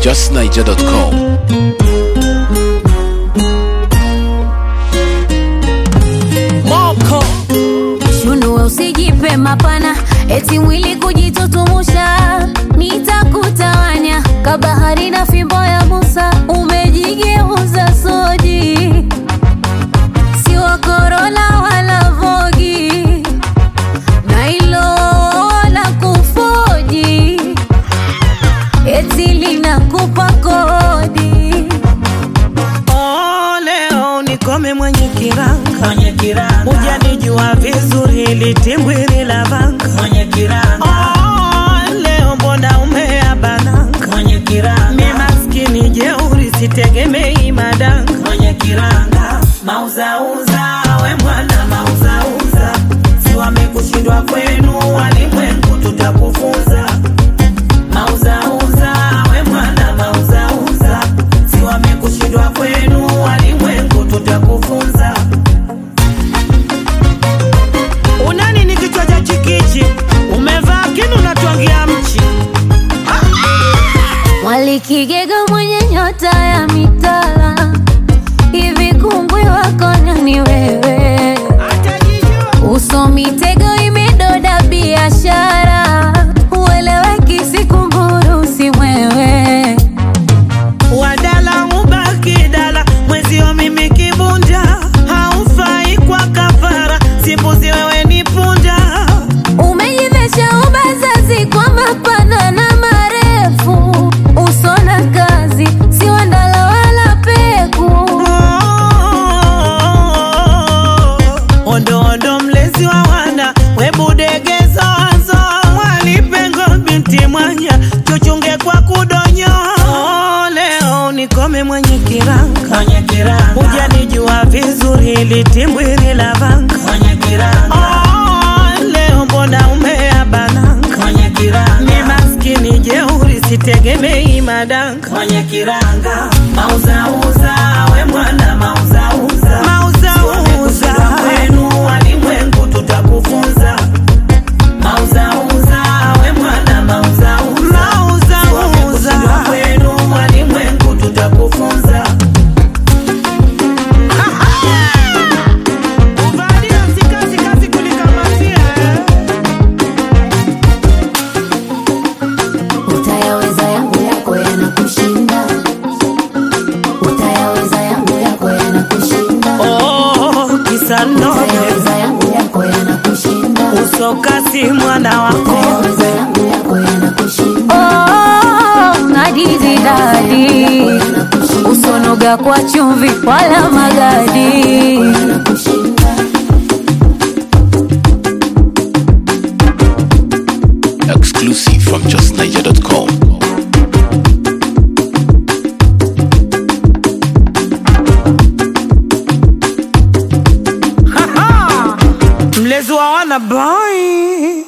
justniger.com. Moko Shunue usijipe mapana, eti mwili kujitutumusha, nitakutawanya kabahari na fimbo ya Musa, umejigeuza soji, si wa Corolla wala Vogi, na ilo la kufoji, eti linakupa kodi. oh, leo nikome mwenye kiranga mwenye kiranga hujanijua vizuri litimbwili la vanga mwenye kiranga oh, leo mbona umeabananga mwenye mi kiranga maskini jeuri sitegemei madanga mwenye kiranga mauzauza we mwana mauzauza si wamekushindwa kwenu walimwengu tutakufunza mauzauza we mwana mauzauza si wamekushindwa kwenu walimwengu tutakufunza unani ni kichwa cha chikichi umevaa kinu natwangia mchi Mwalikigega mwenye nyota ya mitala, hivi kungwi wako nani wewe? Uso mitego imedoda biashara, ueleweki sikunguru si mwewe. wadala ubaki dala mwezio mimi kibunja haufai kwa kafara simbuzi wewe ni punda Umejivesha ubazazi kwa mapana na marefu, uso na kazi si wandala wala peku. ondo ondo mlezi wa wana webudegezozo mwalipengo binti mwanya chuchunge kwa kudonyo Oh, leo nikome mwenye kiranga mwenye kiranga hujanijua vizuri litimbwili la vanga mwenye kiranga Oh, leo mbona umeabananga mwenye mi kiranga maskini jeuri sitegemei madanga mwenye kiranga mauzauza we mwana mauzauza mauzauza kwenu walimwengu tutakufunza mauzauza we mwana mauzauza mauzauza kwenu walimwengu tutakufunza Uvalia sikazi kazi kulikamatia Utayaweza yangu yako yanakushinda, utayaweza yangu yako yanakushinda, Oh, kisa noge utayaweza yangu yako yanakushinda, usokasi mwana wako utayaweza yangu yako yanakushinda. Oh, nadizi dadi, usonoga kwa chumvi wala magadi. Exclusive from justniger.com. mlezi wa wana boy